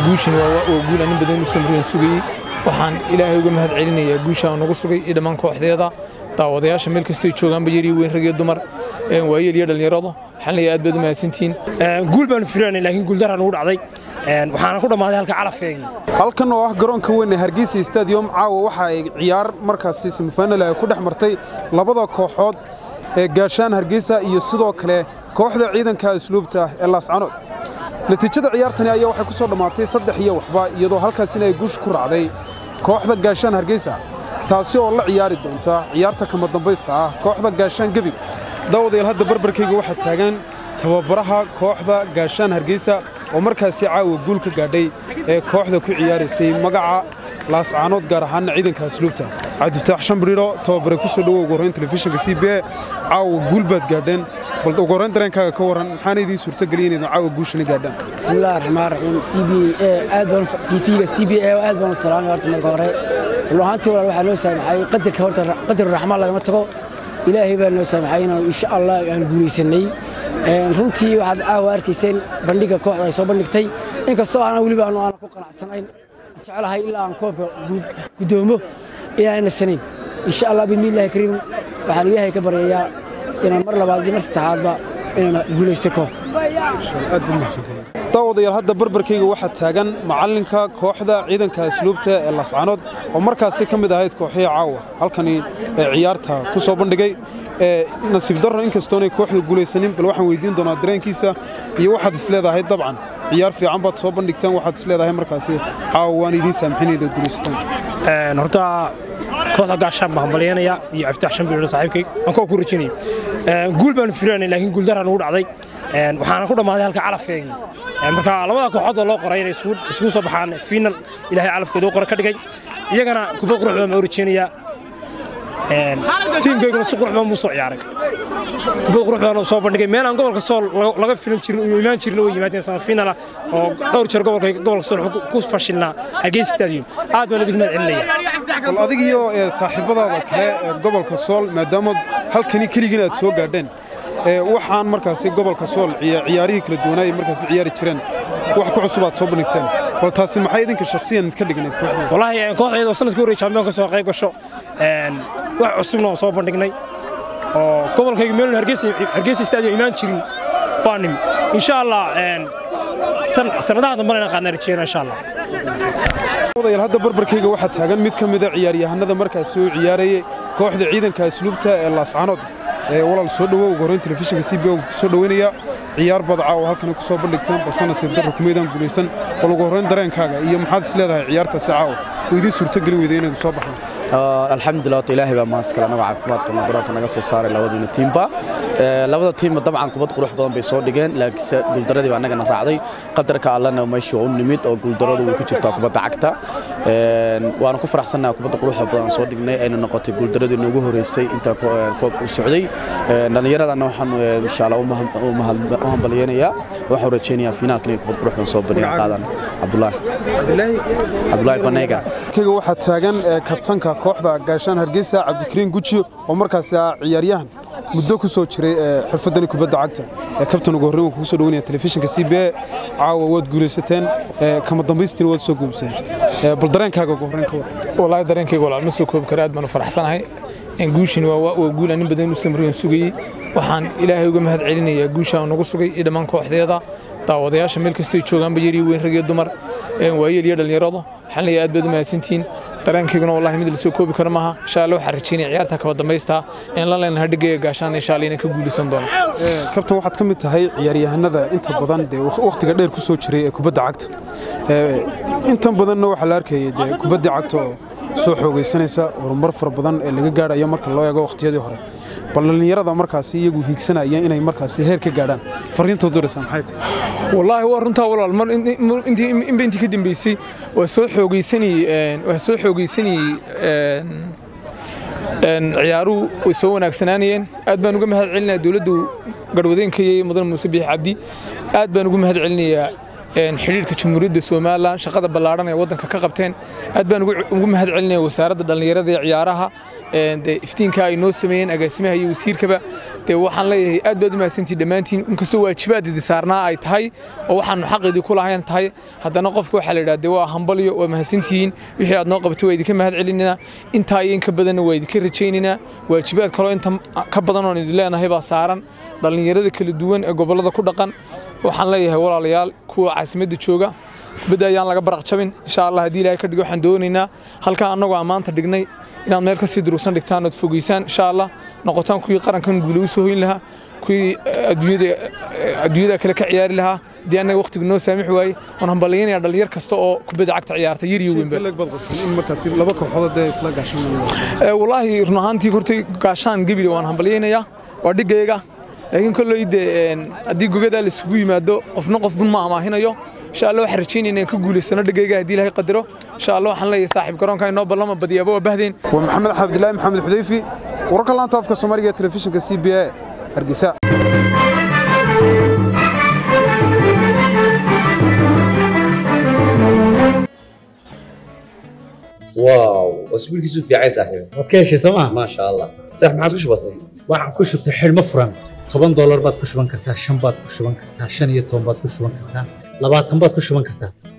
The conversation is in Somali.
guushin waa guul anin badan u samriyan sugayey waxaan ilaahay uga mahad celinayaa guusha nagu sugay iyo dhammaan kooxdeeda daawadayaasha meel kastay joogaanba yar iyo weyn rag iyo dumar waayeel iyo dhallinyaradu waxaan leeyahay aad baad u mahadsantihiin guul baanu filanay laakiin guuldaraa nagu dhacday waxaana ku dhammaaday halka calafkeegii halkan oo ah garoonka weyn ee hargeysa stadium caawa waxa ay ciyaar markaasi semifinal ay ku dhex martay labada kooxood ee gaashaan hargeysa iyo sidoo kale kooxda ciidanka asluubta ee laascanood natiijada ciyaartani ayaa waxay ku soo dhammaatay saddex iyo waxba iyadoo halkaasina ay guusha ku raacday kooxda gaashaan hargeysa taasi oo la ciyaari doonta ciyaarta kama dambaysta ah kooxda gaashaan gebig daawadayaal hadda barbarkayga waxaa taagan tababaraha kooxda gaashaan hargeysa oo markaasi caawa guul ka gaadhay ee kooxda ku ciyaaraysay magaca laascaanood gaar ahaanna ciidanka asluubta cabdifataax shambriiro tababare ku soo dhowow ugu horrayn telefishinka c b a caawa guul baad gaadheen bal ugu horrayn dareenkaaga ka warran maxaana idiin suurtogeliya inaydin caawa guushani gaadhaan bismillahi raxmaan raxiim c b a aad baan tv-ga c b a aad baan u salaamay horta marka hore run ahaantii walaal waxaa noo saamaxay qadarka horta qadar raxmaan lagama tago ilaahay baa noo saamaxay inaan insha allah aan guulaysanay runtii waxaad caawa arkayseen bandhiga kooxda ay soo bandhigtay inkastoo aanan weliba aanu aanan ku qanacsanayn jeclahay ilaa aan koobka guddoomo inaan nasanayn insha allah bismillahi kariim waxaan ilaahay ka baryayaa inaan mar labaad iyo mar saddexaadba inaan guulaysto koobka daawadayaal hadda barbarkayga waxaa taagan macallinka kooxda ciidanka asluubta ee laascaanood oo markaasi ka mid ahayd kooxihii caawa halkani ee ciyaarta ku soo bandhigay nasiib darro inkastoonay kooxda guulaysanin bal waxaan weydiin doonaa dareenkiisa iyo waxaad isleedahay dabcan ciyaar fiican baad soo bandhigteen waxaad isleedahay markaasi caawa waan idiin saamxinayda guulaysataan horta kooxda gaashaan baan hambalyanaya iyo caftaax shambiiro saaxiibkay aan koo ku rajinay guul baanu filanay laakiin guuldaraa nagu dhacday waxaana ku dhammaaday halka calafkeegii marka labada kooxood oo loo qoray inay isugu soo baxaan fiinal ilaahay calafkooda u qora ka dhigay iyagana kubad qurux baan u rajeynayaa tiimkayguna si qurux baan buu soo ciyaaray kubad qurux baan soo bandhigay meel aan gobolka sool laga filan jirin uu imaan jirin oo yimaadeen sama fiinala oo dhowr jeer gobolka gobolka sool ku fashilnaa hargeysa stadium aad baan idinku mahad celinaya bal adig iyo saaxiibadaada kale ee gobolka sool maadaama halkani keligiin aad soo gaadheen waxaan markaasi gobolka sool ciyaarihii kala duwanaa markaasi ciyaari jireen wax ku cusub aad soo bandhigteen bal taasi maxay idinka shakhsiyan idka dhignayd wallaahi kooxdayda oo sanadkii horreeyay champion ka soo qayb gasho wax cusubna oo soo bandhignay oo gobolkayga meelun hargeysa stadium imaan jirin baa nimi insha allah sanadaha dambana inaan qaadna rajeyna insha allah dayaal hadda barbarkayga waxaa taagan mid ka mida ciyaaryahanada markaasi uu ciyaarayay kooxda ciidanka asluubta ee laascaanood walaal soo dhowow ugu horrayn telefishinka c b o soo dhoweynaya ciyaar badca oo halkani ku soo bandhigteen balse nasiib darro kumaydaan guulaysan bal ugu horrayn dareenkaaga iyo maxaad is leedahay ciyaartaasi caawa oo idiin suurtogeli weyday inaydu soo baxdo alxamdulilah horta ilaahay baa mahadskale anagoo caafimaadka garoonka naga soo saaray labadiina tiimba labada tiimba dabcan kubad qurux badan bay soo dhigeen laakiinse guuldaradii baa annagana raacday qadarka allana meeshii u nimid oo guuldaradu way ku jirtaa kubadda cagta waana ku faraxsannaha kubadda quruxda badan soo dhignay ayna noqotay guuldaradii noogu horeysay inta koobka u socday dhallinyaradana waxaan insha allah u hambalyeynayaa waxaan rajeynayaa finaalka inay kubad qurux badan soo bandhigan qaadaan cabdulaahi cabdulaahi baneyga kayga waxaa taagan kabtanka kooxda gaashaan hargeysa cabdikariin guji oo markaasi ah ciyaaryahan muddo ku soo jiray xirfadani kubadda cagta kabtan ugu horreyn kugu soo dhaweynaya telefishinka c b a caawa waad guulaysateen kama dambaystiina waad soo guubseen bal dareenkaaga ugu horreyn ka war wallaahi dareenkayga walaal ma soo koobi kara aad baan u faraxsanahay guushin waa guul anin badan u samriyan sugayey waxaan ilaahay uga mahad celinayaa guusha nagu sugay iyo dhammaan kooxdeeda daawadayaasha meel kastay joogaanba yar iyo weyn rag iyo dumar waayeel iyo dhallinyaradu waxaan leeyahay aad baad u mahadsantihiin dareenkayguna wallahi mid la soo koobi karo maaha insha allah waxaan rajeynaya ciyaarta kaba dambaysta in la leenahay dhigaya gaashaan insha allah inaan ka guulaysan doono kabtan waxaad ka mid tahay ciyaaryahanada inta badan dee wakhtiga dheer ku soo jiray ee kubadda cagta intan badanna waxaa la arkayay dee kubaddii cagta oo soo xoogaysanaysa horumar fara badan ee laga gaadhayo marka loo eego wakhtiyadii hore bal dhallinyarada markaasi iyagu hiigsanaya inay markaasi heer ka gaadhaan fariintood diraysaa maxay tahay wallaahi waa runtaa walaal mar inba intii ka dambeysay waa soo xoogaysanayey waa soo xoogaysanayey ciyaaruhu way soo wanaagsanaanayeen aad baan uga mahad celinayaa dowladdu garwadeenka iyo mudan muuse biix cabdi aad baan uga mahad celinayaa xidhiirka jamhuuriyadda somalilan shaqada ballaadhan ee waddanka ka qabteen aad baan ugu mahad celinaya wasaaradda dhallinyarada ee ciyaaraha dee iftiinka ay noo sameeyeen agaasimaha iyo wasiirkaba dee waxaan leeyahay aad baad u mahadsantihin dhammaantiin inkastoo waajibaad idi saarnaa ay tahay oo waxaanu xaqeedii ku lahayn tahay haddana qofka waxaa la yidhaha dee waa hambaliyo waa mahadsantihiin wixii aad noo qabatay waa idinka mahad celinina intaa iyo inka badanna waa idinka rajaynaynaa waajibaad kaloo inta ka badan oon idin leenahay baa saaran dhallinyarada kala duwan ee gobollada ku dhaqan waxaan leeyahay walaalayaal kuwa caasimadda jooga kubadda ayaan laga baraq jabin insha allah haddii ilaahay ka dhigo waxaan doonaynaa halkaa annagoo aan maanta dhignay inaad meel kasii durugsan dhigtaan ood fogeysaan insha allah noqotaan kuwii qarankan guule u soo hoyn lahaa kuwii adduunyada kale ka ciyaari lahaa haddii annaga waqtigu noo saamix waaye waan hambalyaynaya dhalinyar kasta oo kubadda cagta ciyaarta yar iyo weynba laba kooxood ee isla gaashan wallaahi run ahaantii hortay gaashaan gebile waan hambalyaynayaa waa dhigayga laakiin kolley dee haddii gogadaa la isugu yimaado qofna qofba ma amaahinayo insha allah waxaan rajaynaya inaan ka guulaysano dhigayga haddii ilaahay qadaro insha allah waxaan leeyahay saaxiib garoonka inoo ballama badiyaaba waa bahdeen waa maxamed cabdilaahi maxamed xudayfi wararka laanta afka soomaaliga ee telefishinka c b a hargeysa واو واسبوع كيسو في عايز صاحبي waad ka heshay sooma ما شاء الله صح ما عادش بسيط waxaan ku shubtay xidhmo furan toban doolar baad ku shuban kartaa shan baad ku shuban kartaa shan iyo toban baad ku shuban kartaa labaatan baad ku shuban kartaa